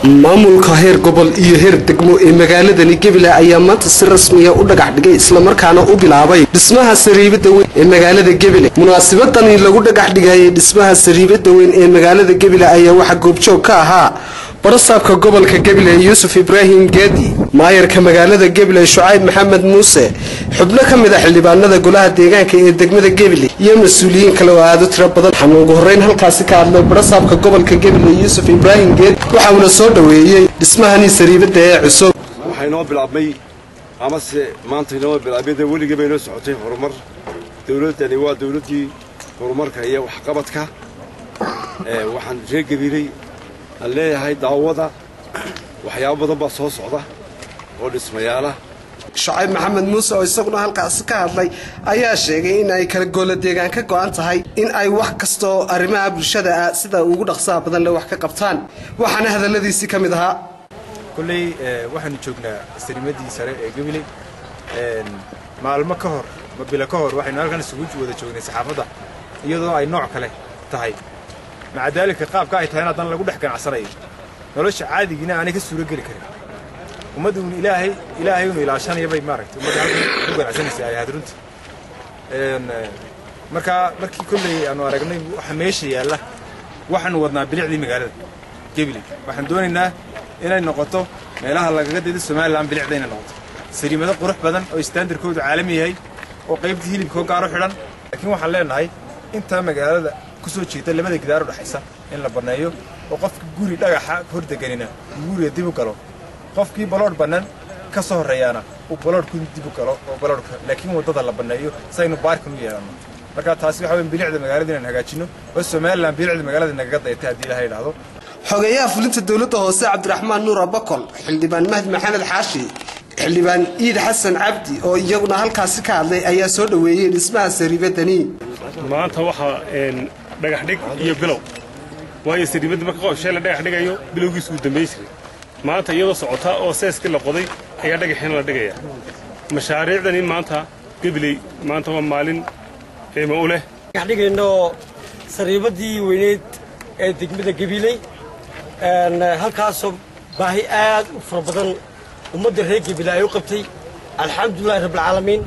maamulka heer gobol iyo heer degmo ee magaaladani gebile ayaa maanta si rasmiya u dhagax dhigay islamarkaana u bilaabay dhismaha sariibada weyn ee magaalada gebile munaasabadani lagu dhagax dhigayay dhismaha sariibada weyn ee magaalada gebile ayaa waxaa goobjoog ka ahaa barasaabka gobolka gebile yuusuf ibraahim geedi maayarka magaalada gebile shucayb maxamed muuse xubno ka mid a xildhibaanada golaha deegaanka ee degmada gebile iyo mas-uuliyiin kale oo aada u tiro badan waxaana ugu horreyn halkaasi ka hadlay barasaabka gobolka gebile yuusuf ibraahim geedi waxa uuna soo dhoweeyey dhismahani sariibada ee cusub waxaa inoo bilaabmay amase maanta inoo bilaabmay dee weligaba inoo socotay horumar dowladdani waa dowladdii horumarka iyo waxqabadka waxaan reer gabiiley aan leeyahay daawada waxyaabo badan baa soo socda oo dhismayaala shucayb maxamed muuse oo isaguna halkaasi ka hadlay ayaa sheegay in ay kala goola deegaan ka go'an tahay in ay wax kastaoo arrimaha bulshada ah sida ugu dhaqsaha badan le wax ka qabtaan waxaana hadalladiisii ka mid ahaa kolley waxaanu joognaa sarimadii sare ee gabiley maalmo ka hor ma bilo ka hor waxaynu halkan isugu wada joognay saxaafadda iyadoo ay nooc kale tahay maca daalika qaabka ay tahay in haddana lagu dhex ganacsanayo nolosha caadigiina aanay ka suuro geli karin ummadda un ilaahay ilaahay unu ilaashanaya bay maaragtay ummadda halkan ku ganacsanaysa ay ahayd runtii markaa markii kolley aanu aragnay waxa meesha yaalla waxaanu wadnaa bilicdii magaalada gabiley waxaan doonaynaa inay noqoto meelaha lagaga daydo somalilan bilicda inay noqoto sariimado qurux badan oo istaandarkoodu caalami yahay oo qaybtii hilibkoo gaaro xidhan laakiin waxaan leenahay intaa magaalada ku soo jeeda labada gidaar u dhexaysa in la banneeyo oo qofka guri dhagaxa hordeganina guriga dib u galo qofkii baloodh bannaan ka soo horreeyaana uu baloodhku dib u galo oo baloodhka laakiin waddada la banneeyo si aynu baarkan u yeelanno marka taasi waxa weyn bilicda magaalada inaan hagaajinno oo somalilan bilicda magaalada nagaga dayatay haddii ilaha idhaahdo xogeeyaha fulinta dowladda hoose cabdiraxmaan nuur abakol xildhibaan mahdi maxamed xaashi xildhibaan iid xasan cabdi oo iyaguna halkaasi ka hadlay ayaa soo dhoweeyey dhismaha sariibadani maanta waxaa dhagax dhig iyo bilow waayo sariibadda marka qoshee la dhagax dhigayo bilowgiisu uu dambayn jiray maanta iyadoo socota oo seeskii la qoday ayaa dhagaxiina la dhigaya mashaariicdani maanta gabiley maanta waa maalin qiimo u leh dhagax dhigayno sariibadii weyneyd ee degmada gabiley halkaasoo baahi aad u fara badan ummadda reer gabiley ay u qabtay alxamdulilahi rabbilcaalamiin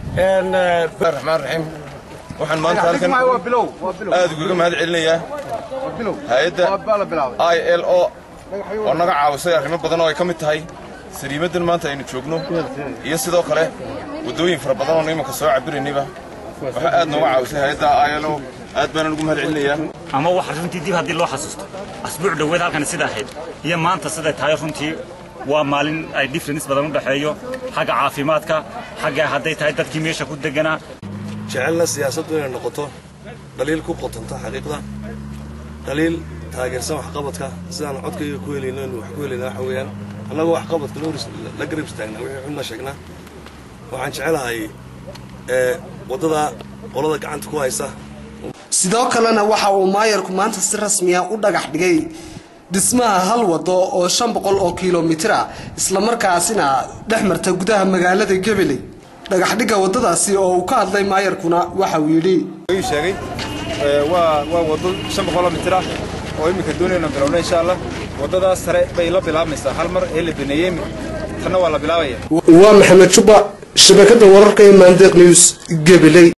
raxmaan raxiim waxaan maanta halkan aad ugaga mahad celinayaa hay-adda i l o oo naga caawisay arrimo badan oo ay ka mid tahay sariimaddan maanta aynu joogno iyo sidoo kale waddooyin fara badan oo imanka soo cabiraynayba waxaa aad nooga caawisay hay-adda i l o aad baanaan ugu mahad celinayaa ama wax runtii dib haddii loo xasuusto asbuuc dhoweed halkan sida ahayd iyo maanta siday tahay runtii waa maalin ay difference badan u dhexeeyo xagga caafimaadka xagga hadday tahay dadkii meesha ku deganaa jecelna siyaasaddu inay noqoto dhaliil ku qotanta xaqiiqda dhaliil taageersan waxqabadka sidaan codkayga ku helayno inu wax ku helayna waxa weeyaan annagoo waxqabadka la garab istaagnaa wixii xunna sheegnaa waxaan jecelahay waddada qolada gacanta ku haysa sidoo kalena waxa uu maayarku maanta si rasmiya u dhagax dhigay dhismaha hal wado oo shan boqol oo kilomitir ah islamarkaasina dhex marta gudaha magaalada gebeley dhagaxdhigga waddadaasi oo uu ka hadlay maayarkuna waxa uu yidhi sheegay waa waa waddo shan boqoloo mitir ah oo iminka doonayna bilowna insha allah waddadaas sare bay la bilaabmaysaa hal mar ee la baneeyey tanna waa la bilaabaya waa maxamed juba shabakadda wararka ee maandeeq news gebeley